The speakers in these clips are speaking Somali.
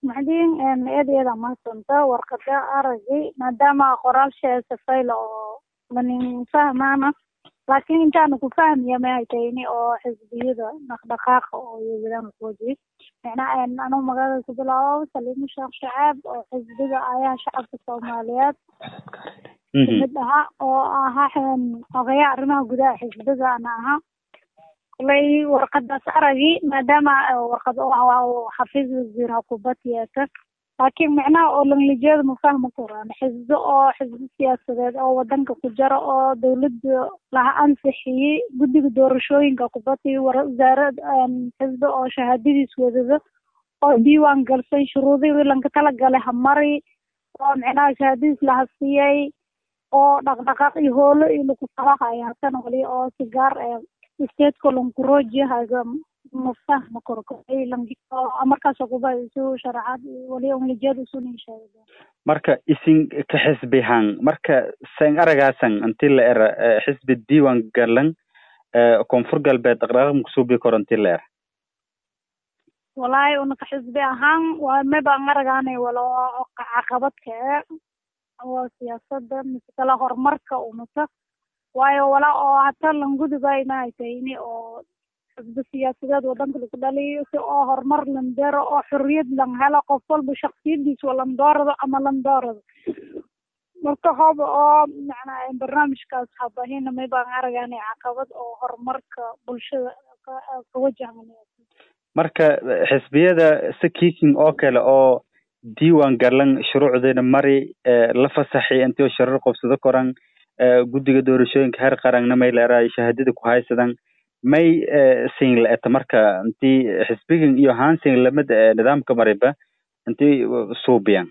maxdiin eed eeda mahadsanta warqada aragay maadaama qoraalsha safayla oo manin fahmaana laakiin intaana ku fahmiya maxay tahayni oo xisbiyada dhaqdhaqaaqa oo iyadana kuwaji macnaa anuu magaalada ku bilaabo saliimo sheekh shacaab oo xisbiga ayaha shacabka soomaaliyeed kamid ahaa oo ahaa ogayaa arrimaha gudaha xisbiga ana ahaa kulay warqadaas aragi maadaama warqad xafiis wasiir hakubad yeeta laakiin macnaha oo langlijeeda ma fahmi karaan xisbi oo xisbi siyaasadeed oo wadanka ku jira oo dawladda laha ansixiyey guddiga doorashooyinka kubadii wasaarad xisbi oo shahaadadiis wadado oo diiwaan galsan shuruudihii lanka talagalay hamari oo macnaha shahaadadiis laha siiyey oo dhaqdhaqaaq iyo hoolo iyo lagu falahaya hasan wali oo sigaar stateco lankurojihaga ma fahma karo markaas kuba isu sharaxaad wali unglijeed isunin sheega marka isin ka xisbihan marka sen aragaasan inti la era xisbi diiwan galan koonfur galbeed dhaqdhaqaaq makusuubi karo inti la era walahi unaka xisbi ahaan waa mabaan aragaanay walo caqabadka e oo siyaasada mise kale horumarka umata waayo wala oo hata langudubay mahay tahayni oo xisbi siyaasadeed wadanka lagu dhaliyo si oo horumar landero oo xorriyad lan helo qof walba shaksiyadiisa landoorado ama landoorado marka hob oo macnaa barnaamijkaas habahina may baan aragaanay caqabad oo horumarka bulshada ka wajahan marka xisbiyada si kiking oo kale oo diiwan galan shuruucdeena mari la fasaxay intii sharar qobsado koran guddiga doorashooyinka heer qaranna may leeraay shahaadada ku haysadan may sin la eta marka intii xisbigan iyo hansin lamada nidaamka mariba intii suubiyan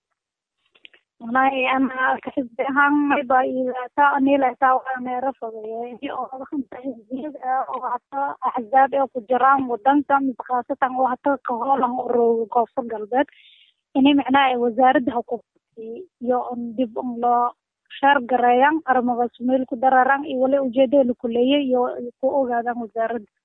wallahi ana ka xisbi ahaan mayba ilata anilata waa meero fogeeye oo xisbiyada oo hata axzaab ee ku jiraan wadanka mise khaasatan oo hata kahoolan urooga koonfur galbeed ini macnaha wasaaradda xuquuqi iyo dib loo shaar gareeyaan arrimogaas meel ku dararaan iyo wali ujeedada la kuleeyay iyo ku ogaadaan wasaaradda